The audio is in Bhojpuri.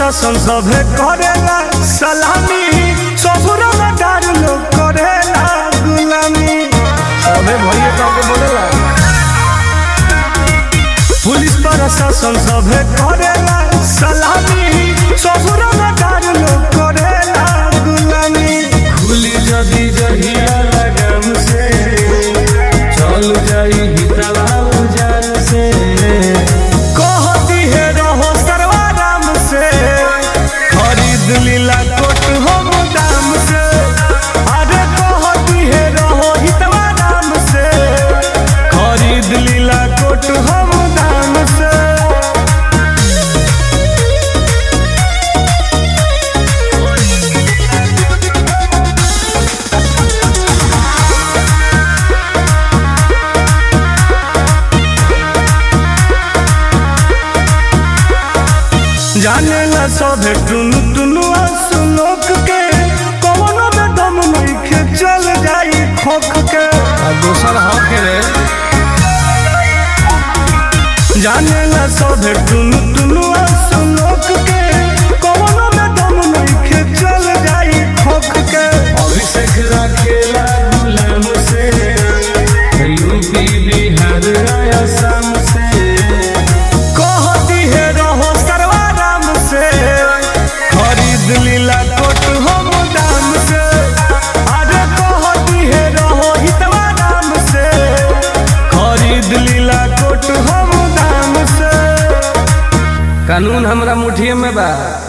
प्रशासन सभे करेला सलामी ससुर डार लोग करेला गुलामी सभे भैया काके बोलेला पुलिस प्रशासन सभे करेला सलामी ससुर डार लोग करेला गुलामी खुली जदी जहिया लगन से चल जाई हितला उजान से कहती है रहो सर्वाराम से खरीद लीला कोट हम दाम से अरे कहती है रहो हितवा नाम से खरीद लीला कोट हम दाम से जाने ला सभे टुनु टुनु सुनोक के कवनो में दम नइखे चल जाई खोख के आ दोसर हक रे जाने ला सभे टुनु टुनु सुनोक के कवनो में दम नइखे चल जाई खोख के अभिषेक राखेला गुलाम से यूपी बिहार असम से कहती है रहो सर्वाराम से खरीद लीला कोट हम दाम से अरे कहती है रहो हितवा नाम से खरीद लीला कोट हम दाम से कानून हमरा मुठिए में बा